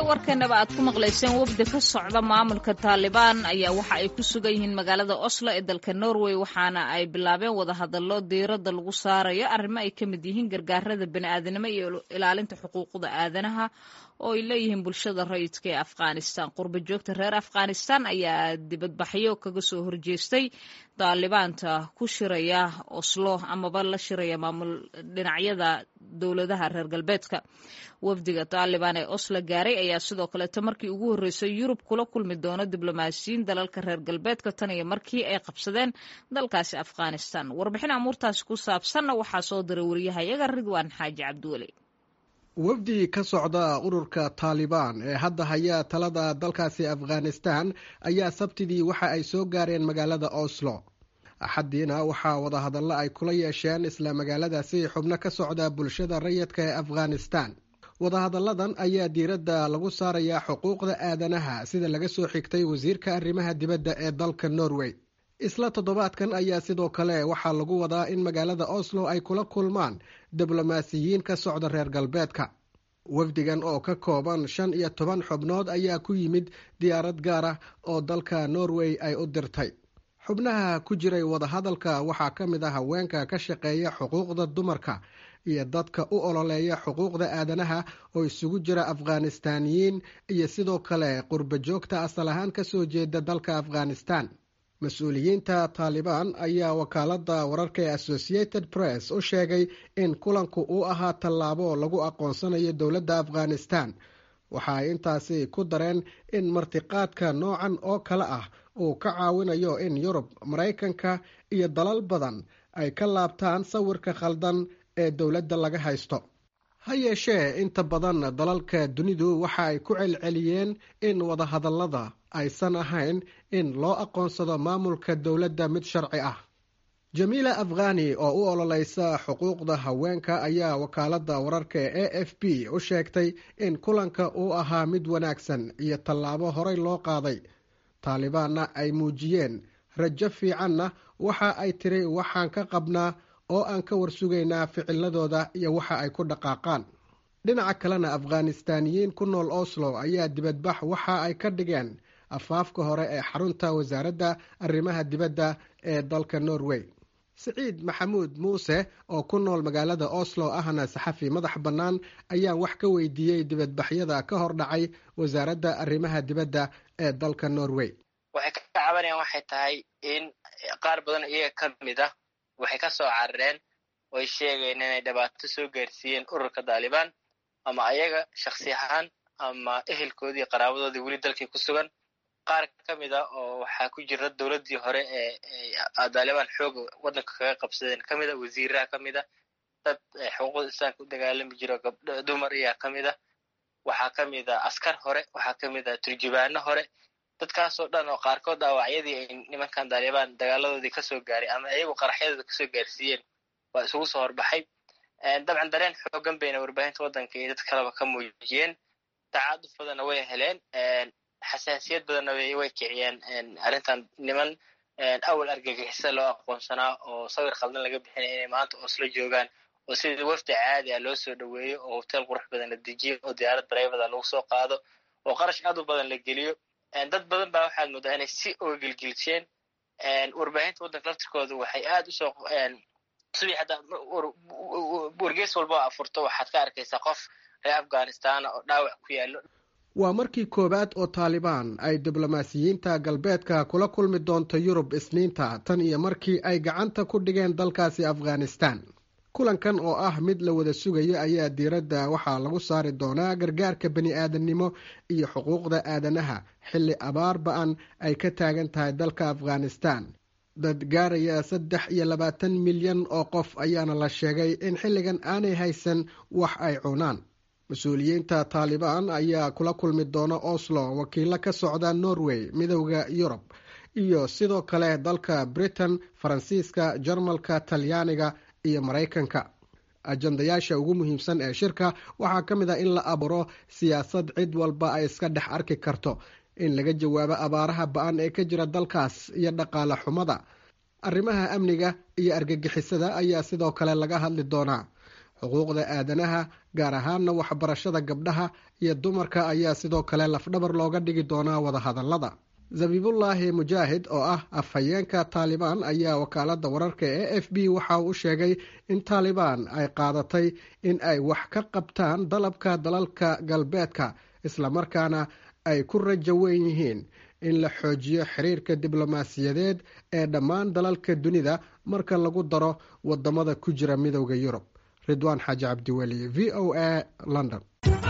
warkeenaba aad ku maqlayseen wafdi ka socda maamulka taalibaan ayaa waxa ay ku sugan yihiin magaalada oslo ee dalka norway waxaana ay bilaabeen wadahadallo diiradda lagu saarayo arrimo ay ka mid yihiin gargaarada bani'aadanimo iyo ilaalinta xuquuqda aadanaha oo ay leeyihiin bulshada rayidka ee afghanistan qurba joogta reer afghanistan ayaa dibadbaxyo kaga soo horjeestay daalibaanta ku shiraya oslo amaba la shiraya maamul dhinacyada dowladaha reer galbeedka wafdiga taalibaan ee oslo gaaray ayaa sidoo kaleeto markii ugu horreysay yurub kula kulmi doono diblomaasiyiin dalalka reer galbeedka tan iyo markii ay qabsadeen dalkaasi afghanistan warbixin amuurtaasi ku saabsanna waxaa soo diray wariyahayaga ridwaan xaaji cabdiweli wafdi ka socda ururka taalibaan ee hadda haya talada dalkaasi afghanistan ayaa sabtidii waxa ay soo gaareen magaalada oslo axaddiina waxaa wadahadallo ay kula yeesheen isla magaaladaasi xubno ka socda bulshada rayidka ee afghanistan wadahadalladan ayaa diiradda lagu saarayaa xuquuqda aadanaha sida laga soo xigtay wasiirka arrimaha dibadda ee dalka norway isla toddobaadkan ayaa sidoo kale waxaa lagu wadaa in magaalada oslo ay kula kulmaan diblomaasiyiin ka socda reer galbeedka wafdigan oo ka kooban shan iyo toban xubnood ayaa ku yimid diyaarad gaar ah oo dalka norway ay u dirtay xubnaha ku jiray wadahadalka waxaa ka mid ah haweenka ka shaqeeya xuquuqda dumarka iyo dadka u ololeeya xuquuqda aadanaha oo isugu jira afghanistaaniyiin iyo sidoo kale qurba joogta asal ahaan kasoo jeeda dalka afghanistan mas-uuliyiinta taalibaan ayaa wakaalada wararka ee associated press u sheegay in kulanku uu ahaa tallaabo lagu aqoonsanayo dowladda afghanistan waxa ay intaasi ku dareen in martiqaadka noocan oo kale ah uu ka caawinayo in yurub maraykanka iyo dalal badan ay ka laabtaan sawirka khaldan ee dowladda laga haysto ha yeeshee inta badan dalalka dunidu waxa ay ku celceliyeen in wadahadallada aysan ahayn in loo aqoonsado maamulka dowladda mid sharci ah jamiila afghani oo u ololeysa xuquuqda haweenka ayaa wakaaladda wararka ee a f b u sheegtay in kulanka uu ahaa mid wanaagsan iyo tallaabo horey loo qaaday taalibaanna ay muujiyeen rajo fiicanna waxa ay tiri waxaan ka qabnaa oo aan ka warsugaynaa ficiladooda iyo waxa ay ku dhaqaaqaan dhinaca kalena afghanistaaniyiin ku nool oslo ayaa dibadbax waxa ay ka dhigeen afaafka hore ee xarunta wasaaradda arrimaha dibadda ee dalka norway siciid maxamuud muuse oo ku nool magaalada oslo ahna saxafi madax bannaan ayaan wax ka weydiiyey dibadbaxyada ka hor dhacay wasaaradda arrimaha dibadda ee dalka norway waxay ka cabanayaan waxay tahay in qaar badan iyaga ka mid ah waxay ka soo carareen oy sheegeen inay dhibaato soo gaarsiiyeen ururka taalibaan ama ayaga shaksi ahaan ama ehelkoodii qaraabadoodii weli dalkii ku sugan qaar ka mid a oo waxaa ku jira dowladdii hore ee taalibaan xooga waddanka kaga qabsadeen ka mid a wasiiraha ka mid a dad xuquuqda islaamka u dagaalami jiro gabdho dumar ayaa ka mid a waxaa ka mid a askar hore waxaa ka mid a turjubaano hore dadkaasoo dhan oo qaarkood dhaawacyadii ay nimankan taalibaan dagaaladoodii kasoo gaaray ama ayagu qaraxyadooda kasoo gaarsiiyeen waa isugu soo horbaxay dabcan dareen xoogan bayna warbaahinta waddanka iyo dad kaleba ka muujiyeen tacaaduf badanna way heleen xasaasiyad badanna way kiciyeen arrintan niman awal argagixisa loo aqoonsanaa oo sawir qaldan laga bixinaya inay maanta oslo joogaan oo sidii wafdi caadi ah loo soo dhoweeyo oo hotel qurux badan la dejiyo oo diyaarad barayvada lagu soo qaado oo qarash aad u badan la geliyo dad badan baa waxaad moodaa inay si oga gelgelisheen warbaahinta waddanka laftirkooda waxay aad usoo subii hadda wargees walba afurto waxaad ka arkaysaa qof reer afghanistana oo dhaawac ku yaallo waa markii koowaad oo taalibaan ay diblomaasiyiinta galbeedka kula kulmi doonto yurub isniinta tan iyo markii ay gacanta ku dhigeen dalkaasi afghanistan kulankan oo ah mid la wada sugayo ayaa diiradda waxaa lagu saari doonaa gargaarka bani aadamnimo iyo xuquuqda aadanaha xilli abaar ba-an ay ka taagan tahay dalka afghanistan dad gaaraya saddex iyo labaatan milyan oo qof ayaana la sheegay in xilligan aanay haysan wax ay cunaan mas-uuliyiinta taalibaan ayaa kula kulmi doona oslo wakiilo ka socda norway midowda yurub iyo sidoo kale dalka britain faransiiska jarmalka talyaaniga iyo maraykanka ajandayaasha ugu muhiimsan ee shirka waxaa ka mid ah in la abuuro siyaasad cid walba ay iska dhex arki karto in laga jawaabo abaaraha ba-an ee ka jira dalkaas iyo dhaqaale xumada arrimaha amniga iyo argagixisada ayaa sidoo kale laga hadli doonaa xuquuqda aadanaha gaar ahaanna waxbarashada gabdhaha iyo dumarka ayaa sidoo kale lafdhabar looga dhigi doonaa wadahadallada zabiibullaahi mujaahid oo ah afhayeenka taalibaan ayaa wakaalada wararka ee f b waxa uu sheegay in taalibaan ay qaadatay in ay wax ka qabtaan dalabka dalalka galbeedka islamarkaana ay ku rajo weyn yihiin in la xoojiyo xiriirka diblomaasiyadeed ee dhammaan dalalka dunida marka lagu daro wadamada ku jira midowda yurub ridwaan xaaji cabdiweli v o a london